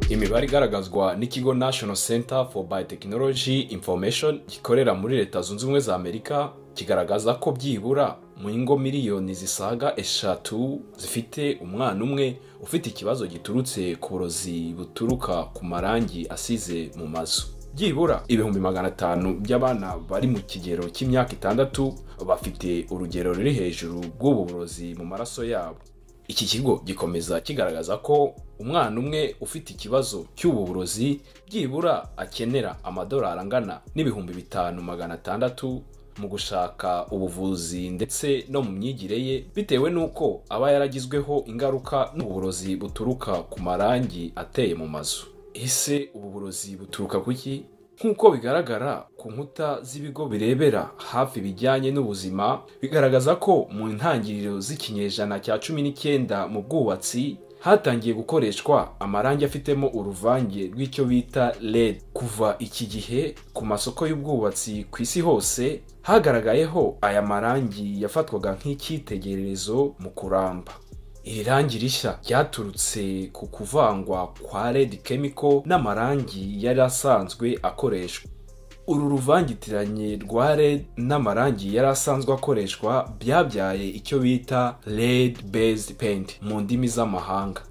imibare igaragazwa n'ikigo national center for biotechnology information gikorera muri leta zunze ubumwe za amerika kigaragaza ko byibura mu ngo miliyoni zisaga eshatu zifite umwana umwe ufite ikibazo giturutse ku burozi buturuka ku marangi asize mu mazu byibura ibihumbi magana atanu by'abana bari mu kigero cy'imyaka itandatu bafite urugero ruri hejuru rw'ubu burozi mu maraso yabo iki kigo gikomeza kigaragaza ko umwana umwe ufite ikibazo cy'ubu burozi byibura akenera amadolari angana n'ibihumbi bitanu magana atandatu mu gushaka ubuvuzi ndetse no mu myigire ye bitewe n'uko aba yaragizweho ingaruka n'uburozi buturuka ku marangi ateye mu mazu ese ubu burozi buturuka ku ki nk'uko bigaragara ku nkuta z'ibigo birebera hafi bijyanye n'ubuzima bigaragaza ko mu ntangiriro z'ikinyejana cya cumi n'icyenda mu bwubatsi hatangiye gukoreshwa amarangi afitemo uruvange rw'icyo bita red kuva iki gihe ku masoko y'ubwubatsi ku isi hose hagaragayeho aya marangi yafatwaga nk'icyitegererezo mu kuramba iri rangi rishya ryaturutse ku kuvangwa kwa red chemical n'amarangi yari asanzwe akoreshwa uru ruvangitiranye rwa red n'amarangi yari asanzwe akoreshwa byabyaye icyo bita red based paint mu ndimi z'amahanga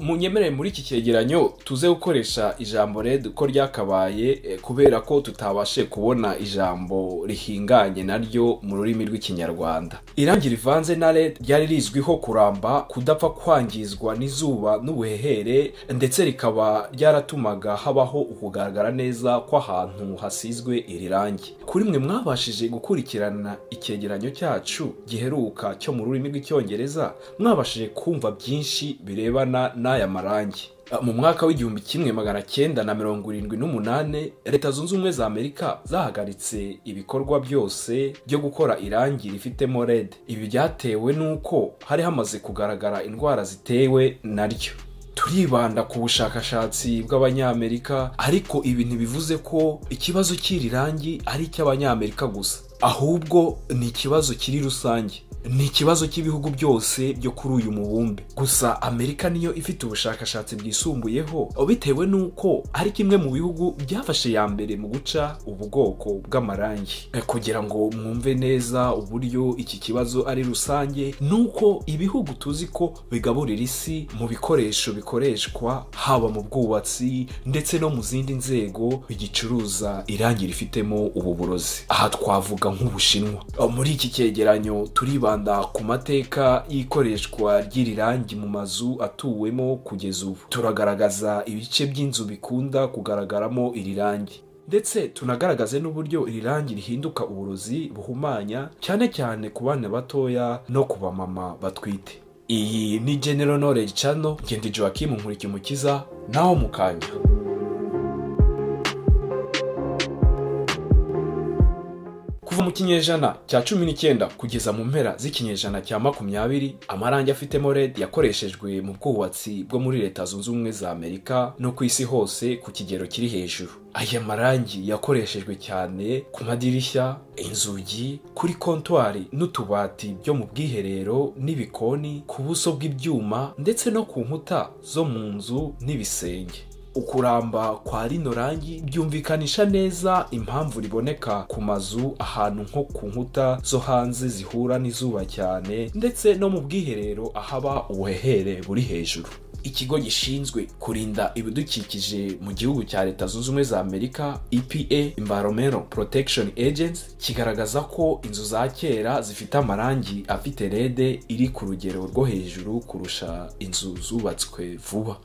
munyemerere muri iki cyegeranyo tuze gukoresha ijambo red uko ryakabaye kubera ko tutabashe kubona ijambo rihinganye naryo mu rurimi rw'ikinyarwanda irangi rivanze na red ryari rizwiho kuramba kudapfa kwangizwa n'izuba n'ubuhehere ndetse rikaba ryaratumaga habaho ukugaragara neza kw'ahantu hasizwe iri rangi kuri mwe mwabashije gukurikirana icyegeranyo cyacu giheruka cyo mu rurimi rw'icyongereza mwabashije kumva byinshi birebana n'aya marangi mu mwaka w'igihumbi kimwe magana cyenda na mirongo irindwi n'umunani leta zunze ubumwe za amerika zahagaritse ibikorwa byose byo gukora irangi rifitemo red ibi byatewe n'uko hari hamaze kugaragara indwara zitewe naryo turibanda ku bushakashatsi bw'abanyamerika ariko ibi ntibivuze ko ikibazo cy'iri rangi ari icy'abanyamerika gusa ahubwo ni ikibazo kiri rusange ni ikibazo cy'ibihugu byose byo kuri uyu mubumbe gusa amerika niyo ifite ubushakashatsi bwisumbuyeho bitewe n'uko ari kimwe mu bihugu byafashe ya mbere mu guca ubwoko bw'amarangi kugira ngo mwumve neza uburyo iki kibazo ari rusange nuko ibihugu tuzi ko bigaburira isi mu bikoresho bikoreshwa haba mu bwubatsi ndetse no mu zindi nzego gicuruza irangi rifitemo ubu burozi aha twavuga nk'ubushinwa muri iki cyegeranyo turibanda ku mateka y'ikoreshwa ry'iri rangi mu mazu atuwemo kugeza ubu turagaragaza ibice by'inzu bikunda kugaragaramo iri rangi ndetse tunagaragaze n'uburyo iri rangi rihinduka uburozi buhumanya cyane cyane ku bana batoya no ku bamama batwite iyi ni general knowledge channel ngende joachim nkurikimukiza naho mukanya kuva mu kinyejana cya cumi n'icyenda kugeza mu mpera z'ikinyejana cya makumyabiri amarangi afitemo red yakoreshejwe mu bwubatsi bwo muri leta zunze ubumwe za amerika no ku isi hose ku kigero kiri hejuru aya marangi yakoreshejwe cyane ku madirishya inzugi kuri kontwari n'utubati byo mu bwiherero n'ibikoni ku buso bw'ibyuma ndetse no ku nkuta zo mu nzu n'ibisenge ukuramba kwa rino rangi byumvikanisha neza impamvu riboneka ku mazu ahantu nko ku nkuta zo hanze zihura n'izuba cyane ndetse no mu bwiherero ahaba ubuhehere buri hejuru ikigo gishinzwe kurinda ibidukikije mu gihugu cya leta zunze ubumwe za amerika epa environmental protection agency kigaragaza ko inzu za kera zifite amarangi afite rede iri ku rugero rwo hejuru kurusha inzu zubatswe vuba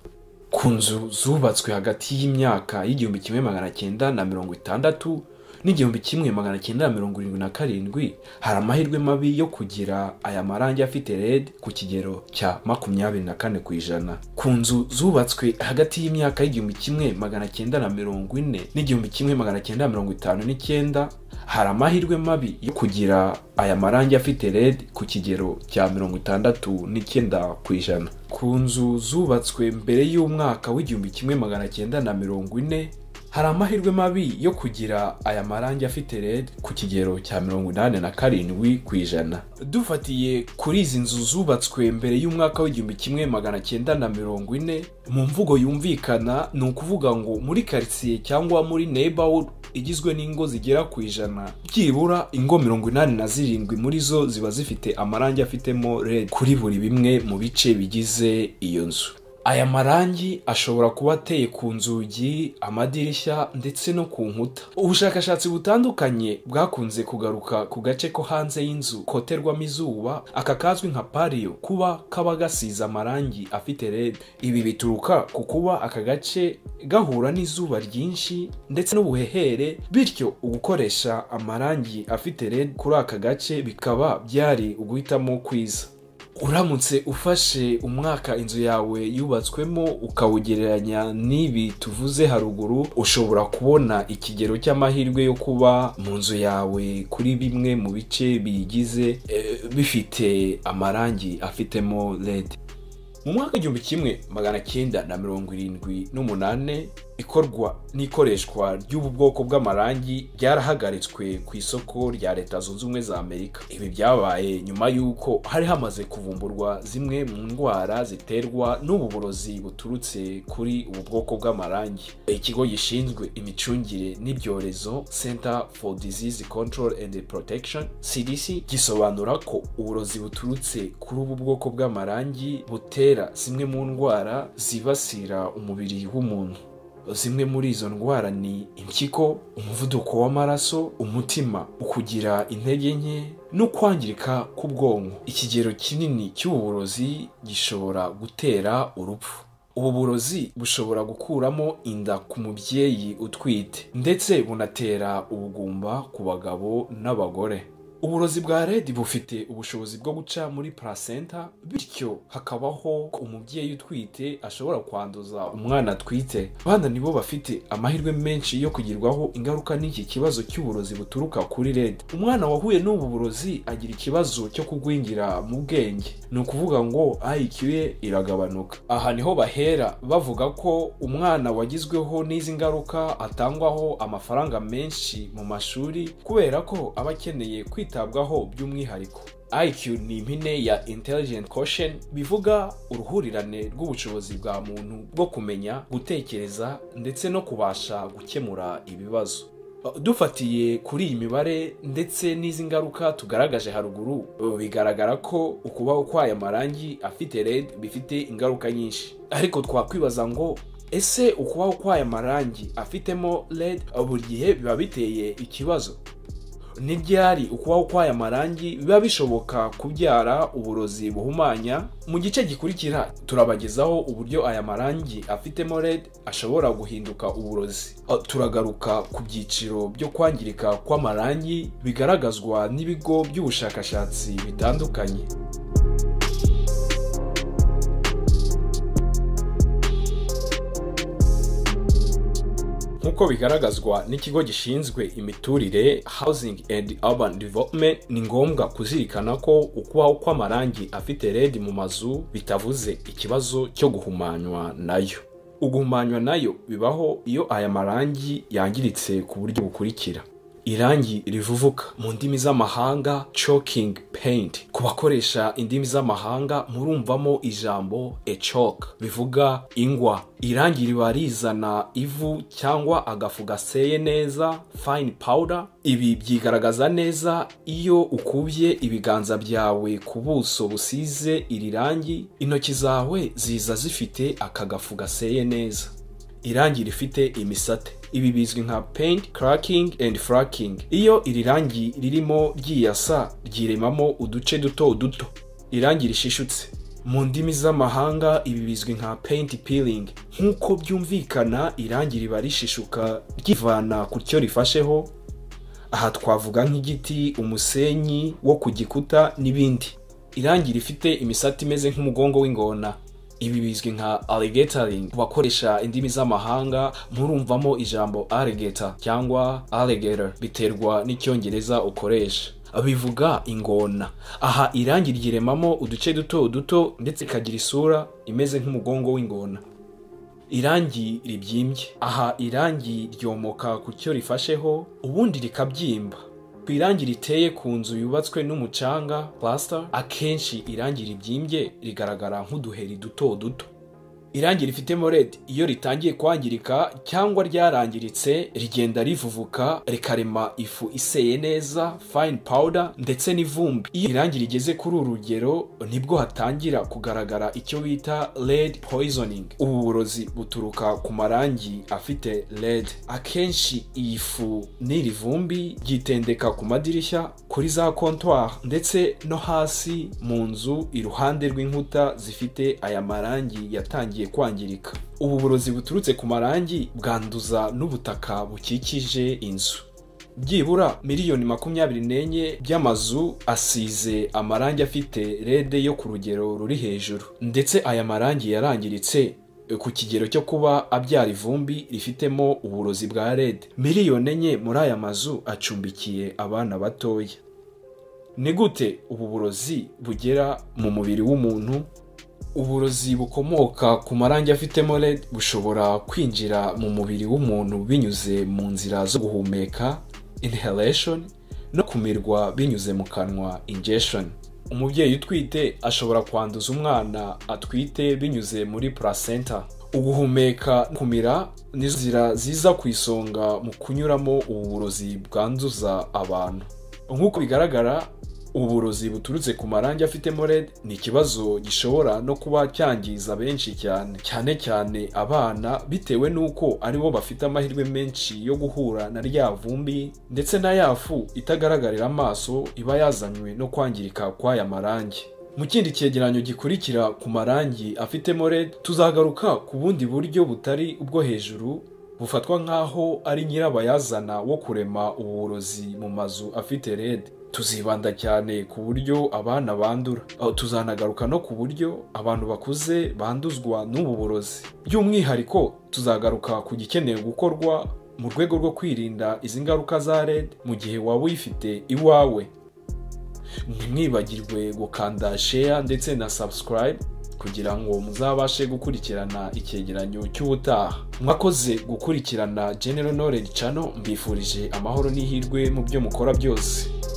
ku nzu zubatswe hagati y'imyaka y'igihumbi kimwe magana cyenda na mirongo itandatu n'igihumbi kimwe magana cyenda na mirongo irindwi na karindwi hari amahirwe mabi yo kugira aya marangi afite red ku kigero cya makumyabiri na kane ku ijana ku nzu zubatswe hagati y'imyaka y'igihumbi kimwe magana cyenda na mirongo ine n'igihumbi kimwe magana cyenda na mirongo itanu n'icyenda hari amahirwe mabi yo kugira aya marangi afite red ku kigero cya mirongo itandatu n'icyenda ku ijana ku nzu zubatswe mbere y'umwaka w'igihumbi kimwe magana cyenda na mirongo ine hari amahirwe mabi yo kugira aya marangi afite red ku kigero cya mirongo inani na karindwi ku ijana dufatiye kuri izi nzu zubatswe mbere y'umwaka w'igihumbi kimwe magana cyenda na mirongo ine mu mvugo yumvikana ni ukuvuga ngo muri karitsiye cyangwa muri neighborhood igizwe n'ingo zigera ku ijana byibura ingo mirongo inani na zirindwi muri zo ziba zifite amarangi afitemo red kuri buri bimwe mu bice bigize iyo nzu aya marangi ashobora kuba ateye ku nzugi amadirishya ndetse no ku nkuta ubushakashatsi butandukanye bwakunze kugaruka ku gace ko hanze y'inzu koterwamo izuba aka kazwi nka pariyo kuba kaba gasize amarangi afite red ibi bituruka ku kuba aka gace gahura n'izuba ryinshi ndetse n'ubuhehere bityo ugukoresha amarangi afite red kuri aka gace bikaba byari uguhitamo kwiza uramutse ufashe umwaka inzu yawe yubatswemo ukawugereranya n'ibi tuvuze haruguru ushobora kubona ikigero cy'amahirwe yo kuba mu nzu yawe kuri bimwe mu bice biyigize eh, bifite amarangi afitemo red mu mwaka igihumbi kimwe magana cyenda na mirongo irindwi n'umunani ikorwa n'ikoreshwa ry'ubu bwoko bw'amarangi ryarahagaritswe ku isoko rya leta zunze ubumwe za amerika ibi byabaye nyuma y'uko hari hamaze kuvumburwa zimwe mu ndwara ziterwa n'ubu burozi buturutse kuri ubu bwoko bw'amarangi ikigo gishinzwe imicungire n'ibyorezo center for disease control and protection cdc gisobanura ko uburozi buturutse kuri ubu bwoko bw'amarangi butera zimwe mu ndwara zibasira umubiri w'umuntu zimwe muri izo ndwara ni impyiko umuvuduko w'amaraso umutima ukugira intege nke no kwangirika k'ubwonko ikigero kinini cy'uburozi gishobora gutera urupfu ubu burozi bushobora gukuramo inda ku mubyeyi utwite ndetse bunatera ubugumba ku bagabo n'abagore uburozi bwa red bufite ubushobozi bwo guca muri placenta bityo hakabaho ko umubyeyi utwite ashobora kwanduza umwana atwite abana nibo bafite amahirwe menshi yo kugirwaho ingaruka n'iki kibazo cy'uburozi buturuka kuri red umwana wahuye n'ubu burozi agira ikibazo cyo kugwingira mu bwenge ni ukuvuga ngo iq ye iragabanuka aha niho bahera bavuga ko umwana wagizweho n'izi ngaruka atangwaho amafaranga menshi mu mashuri kubera ko aba akeneye kwita kwitabwaho by'umwihariko iq ni impine ya intelligent quotient bivuga uruhurirane rw'ubushobozi bwa muntu bwo kumenya gutekereza ndetse no kubasha gukemura ibibazo dufatiye kuri iyi mibare ndetse n'izi ngaruka tugaragaje haruguru bigaragara ko ukubaho kw'aya marangi afite red bifite ingaruka nyinshi ariko twakwibaza ngo ese ukubaho kw'aya marangi afitemo red buri gihe biba biteye ikibazo n'ibyari ukubaho kw'aya marangi biba bishoboka kubyara uburozi buhumanya mu gice gikurikira turabagezaho uburyo aya marangi afitemo red ashobora guhinduka uburozi turagaruka ku byiciro byo kwangirika kw'amarangi bigaragazwa n'ibigo by'ubushakashatsi bitandukanye nk'uko bigaragazwa n'ikigo gishinzwe imiturire housing and urban development ni ngombwa kuzirikana ko ukubaho kw'amarangi afite red mu mazu bitavuze ikibazo cyo guhumanywa nayo uguhumanywa nayo bibaho iyo aya marangi yangiritse ku buryo bukurikira irangi rivuvuka mu ndimi z'amahanga choking paint ku bakoresha indimi z'amahanga murumvamo ijambo a chalk bivuga ingwa irangi riba rizana ivu cyangwa agafu gaseye neza fine powder ibi byigaragaza neza iyo ukubye ibiganza byawe ku buso busize iri rangi intoki zawe ziza zifite aka gafu gaseye neza irangi rifite imisate ibi bizwi nka paint cracking and fracking iyo iri rangi ririmo ryiyasa ryiremamo uduce duto duto irangi rishishutse mu ndimi z'amahanga ibi bizwi nka paint peeling nk'uko byumvikana irangi riba rishishuka ryivana ku cyo rifasheho aha twavuga nk'igiti umusenyi wo ku gikuta n'ibindi irangi rifite imisati imeze nk'umugongo w'ingona ibi bizwi nka alligatoring ku bakoresha indimi z'amahanga murumvamo ijambo alligator cyangwa alligator biterwa n'icyongereza ukoresha bivuga ingona aha irangi ryiremamo uduce duto duto ndetse ikagira isura imeze nk'umugongo w'ingona irangi ribyimbye aha irangi ryomoka ku cyo rifasheho ubundi rikabyimba ku irangi riteye ku nzu yubatswe n'umucanga plaster akenshi irangi ribyimbye rigaragara nk'uduheri duto duto irangi rifite morete iyo ritangiye kwangirika cyangwa ryarangiritse rigenda rivuvuka rikarema ifu iseye neza fine powder ndetse n'ivumbi iyo irangi rigeze kuri uru rugero nibwo hatangira kugaragara icyo bita red poisoning ubu burozi buturuka ku marangi afite red akenshi iyi fu n'iri vumbi ryitendeka ku madirishya kuri za comptoir ndetse no hasi mu nzu iruhande rw'inkuta zifite aya marangi yatangiye kwangirika ubu burozi buturutse ku marangi bwanduza n'ubutaka bukikije inzu byibura miliyoni makumyabiri n'enye by'amazu asize amarangi afite rede yo ku rugero ruri hejuru ndetse aya marangi yarangiritse ku kigero cyo kuba abyara ivumbi rifitemo uburozi bwa rede miliyoni enye muri aya mazu acumbikiye abana batoya ni gute ubu burozi bugera mu mubiri w'umuntu uburozi bukomoka ku marangi afitemo red bushobora kwinjira mu mubiri w'umuntu binyuze mu nzira zo guhumeka inhalation no kumirwa binyuze mu kanwa ingestion umubyeyi utwite ashobora kwanduza umwana atwite binyuze muri placenta uguhumeka kumira ni inzira ziza ku isonga mu kunyuramo uburozi bwanduza abantu nk'uko bigaragara uburozi buturutse ku marangi afitemo red ni ikibazo gishobora no kuba cyangiza benshi cyane cyane cyane abana bitewe n'uko aribo bafite amahirwe menshi yo guhura na rya vumbi ndetse na ya fu itagaragarira amaso iba yazanywe no kwangirika kw'aya marangi mu kindi cyegeranyo gikurikira ku marangi afitemo red tuzagaruka ku bundi buryo butari ubwo hejuru bufatwa nk'aho ari nyirabayazana wo kurema uburozi mu mazu afite red tuzibanda cyane ku buryo abana bandura tuzanagaruka no ku buryo abantu bakuze banduzwa n'ubu burozi by'umwihariko tuzagaruka ku gikeneye gukorwa mu rwego rwo kwirinda izi ngaruka za red mu gihe waba uyifite iwawe ntimwibagirwe gukanda sheya ndetse na subscribe kugira ngo muzabashe gukurikirana icyegeranyo cy'ubutaha mwakoze gukurikirana general knowledge channel mbifurije amahoro n'ihirwe mu byo mukora byose